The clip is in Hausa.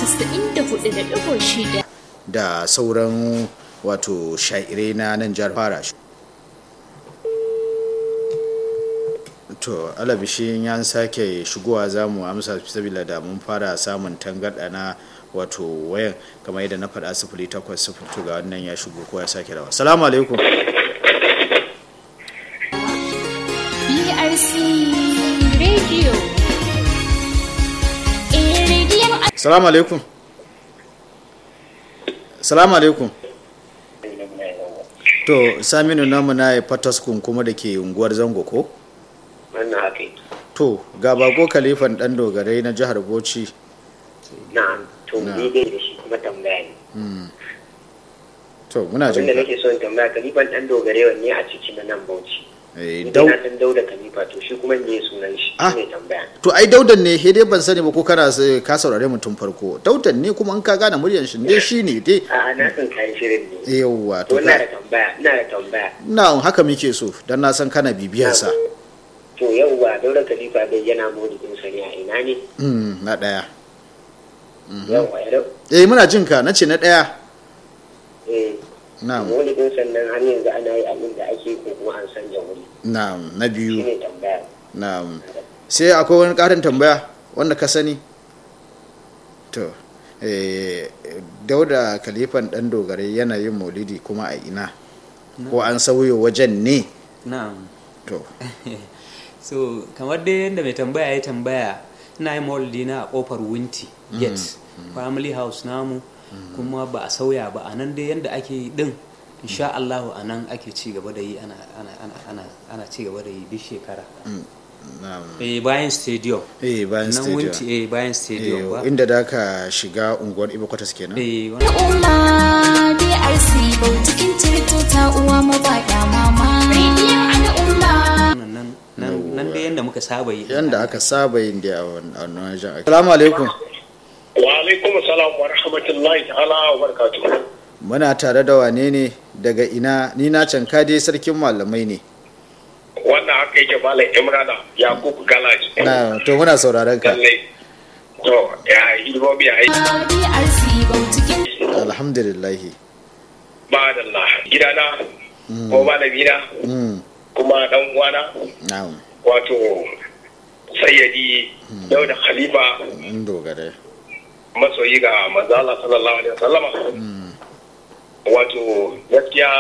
94.6 da sauran wato sha'irai na nan jihar fara to alabishin ya sake shigowa za mu amsa sabila da mun fara samun tangarɗa na wato wayan kamar yadda na faɗa sifili takwas sifili ga wannan ya shigo ko ya sake rawa salamu alaikum BRC Radio. Eh, rediyon salamu alaikum salamu alaikum to saminu namu na ya fataskun kuma da ke unguwar zango ko wannan haka yi to ga bako kalifan dan dogarai na jihar bauchi na to Na. ni dai da shi kuma tambaya ne to muna jin abinda ka nake so in tambaya kalifan dan dogare wanne a ciki na nan bauchi Eh, ni dau dai na san dauda kalifa to shi kuma me sunan shi Ah. ne tambaya to ai daudan ne he dai ban sani ba ko kana s- ka saurare mutum farko daudan ne kuma in ka gane muryar shi dai shine dai a na san kayan shirin ne yawwa to to ina da ka tambaya ina da tambaya na haka muke so dan na san kana bibiyar sa to yauwa dauda kalifa dai yana maulidin sa ne a ina ne mm, na daya yauwa ya dau eh muna jin ka nace na daya eh na'am maulidin sannan har yanzu ana yi abin da ake ko kuma an san wuri na'am na shi biyu ne tambaya na'am sai akwai wani karin tambaya wanda ka sani to eh, dauda kalifan dan dogare yana yin maulidi kuma a ina ko an sauyo wajen ne na'am to so kamar dai yadda mai tambaya ya tambaya ina yin maulidi na a kofar winti gate family house namu kuma ba a sauya ba a nan dai yadda ake yi din insha Allahu a nan ake ci gaba da yi ana ana ana ana ana ci gaba da yi duk shekara na'am eh bayan stadium eh bayan nan winti stadium eh bayan stadium ba eh, inda da ka shiga unguwar ibo kwatas kenan eh wannan al'umma BRC bau cikin cirto ta uwa mabaɗa mama. Rediyon al'umma. nan nan nan dai yadda muka saba yi yanda aka saba yin da a wannan wajen assalamu alaikum wa alaikum salam wa rahmatullahi ta'ala wa barakatuh muna tare da wane ne daga ina ni na canka dai sarkin malamai ne wannan haka yake malam imrana yakubu galaji na to muna sauraron ka lalle to ya hidimomi a yi BRC bau cikin alhamdulillahi ba da Allah gidana ko malamina mm, kuma dan uwana na'am wato sayyadi dauda khalifa in dogare masoyi ga manzala sallallahu alaihi wasallama wato gaskiya